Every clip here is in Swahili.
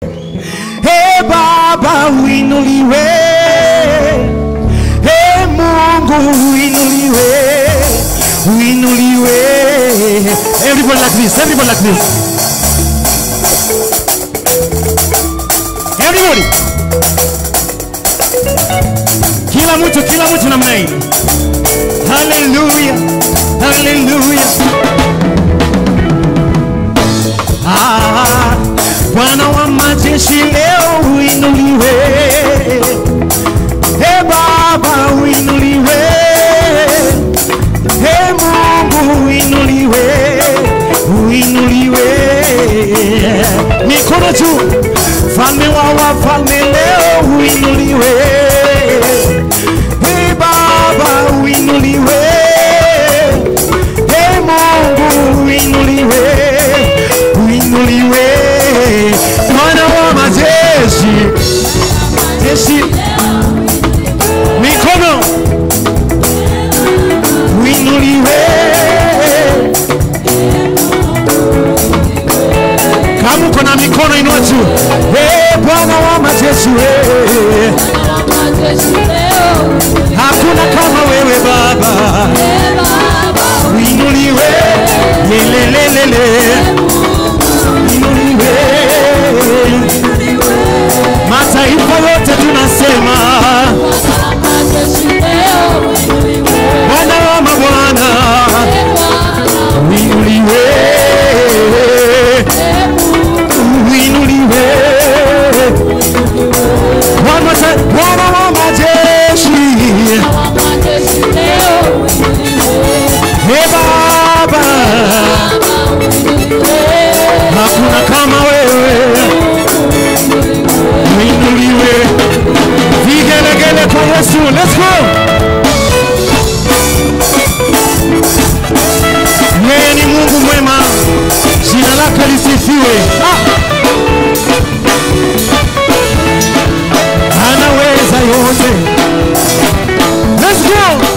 Hey Baba uinuliwe, Hey Mungu uinuliwe, uinuliwe. Everybody like this, everybody like this. Everybody. Kila mtu, kila mtu namna hii. Hallelujah, hallelujah. Ah, Bwana wa majeshi leo uinuliwe, e Baba uinuliwe, e Mungu uinuliwe, uinuliwe. Mikono juu, falme wa wafalme leo uinuliwe, e Baba uinuliwe, e Mungu uinuliwe, uinuliwe, Bwana wa majeshi, jeshi, mikono uinuliwe, kama uko na mikono inua juu, Eh, Bwana wa majeshi, eh, hakuna kama wewe Baba, uinuliwe, lelelelele, uinuliwe. Mataifa yote tunasema Bwana wa mabwana, uinuliwe, uinuliwe. Bwana sa- Bwana wa majeshi, e Baba, hakuna kama wewe, uinuliwe. Vigelegele kwa Yesu, let's go. Yeye ni Mungu mwema, jina lake lisifiwe. Ah! Anaweza yote. Let's go.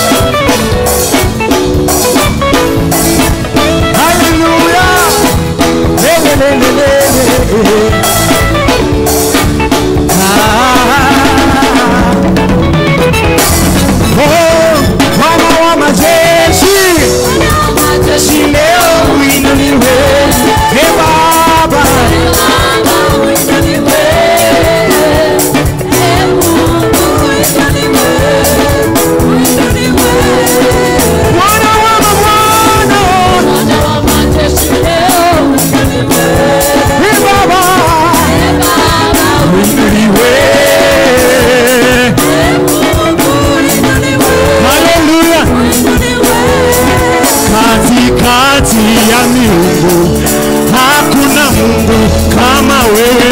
Hallelujah. Le, le, le, le, le. Ah. Oh, Bwana wa majeshi jeshi leo uinuliwe, e Baba, Bwana wa mabwana, e Baba, uinuliwe. Haleluya, katikati ya miungu hakuna Mungu kama wewe,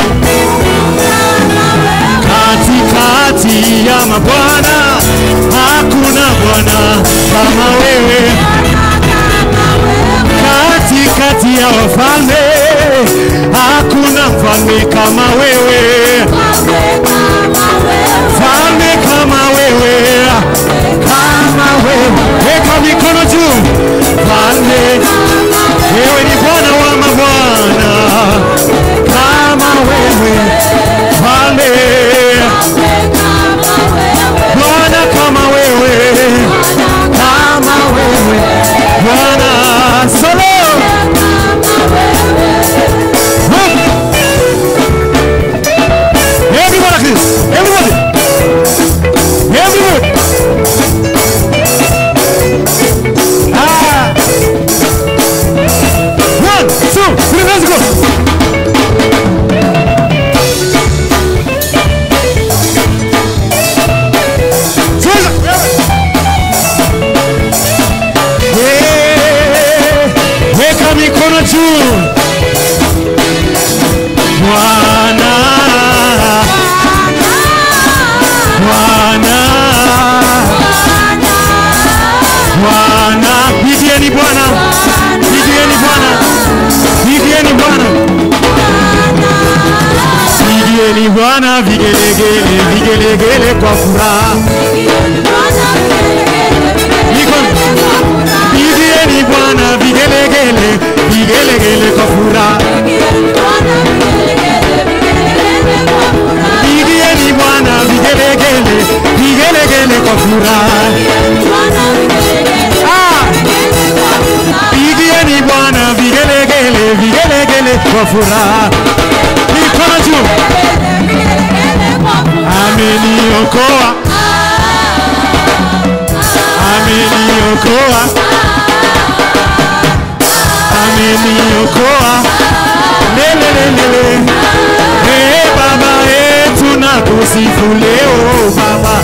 katikati ya mabwana hakuna Bwana kama wewe, katikati ya wafalme hakuna mfalme kama wewe, mfalme kama wewe, kama wewe. Weka mikono juu, mfalme wewe ni Bwana wa mabwana, kama wewe mfalme, Bwana kama wewe, kama wewe Bwana solo. Everybody like this, everybody, everybody. Ah. One, two, three, let's go. Yeah. Weka mikono juu. Bwana, Bwana, Bwana, pigieni Bwana, pigieni Bwana, pigieni Bwana, pigieni Bwana vigelegele, vigelegele kwa furaha. Mikono. Pigieni Bwana vigelegele, vigelegele kwa furaha. kwa furaha. Mikono juu, ameniokoa, ameniokoa, ameniokoa, lelelelele. Hey, Baba yetu na kusifu leo Baba.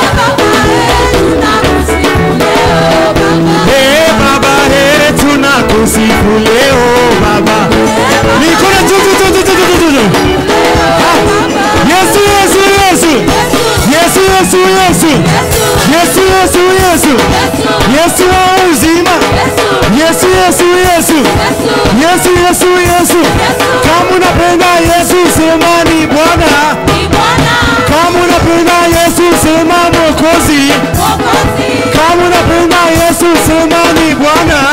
Hey, Baba yetu na kusifu leo Baba. Mikono juu juu juu juu juu juu juu. Yesu Yesu Yesu. Yesu Yesu Yesu. Yesu Yesu Yesu. Yesu wa uzima. Yesu Yesu Yesu. Yesu Yesu Yesu. Kama unapenda Yesu sema ni Bwana. Kama unapenda Yesu sema Mwokozi. Kama unapenda Yesu sema ni Bwana.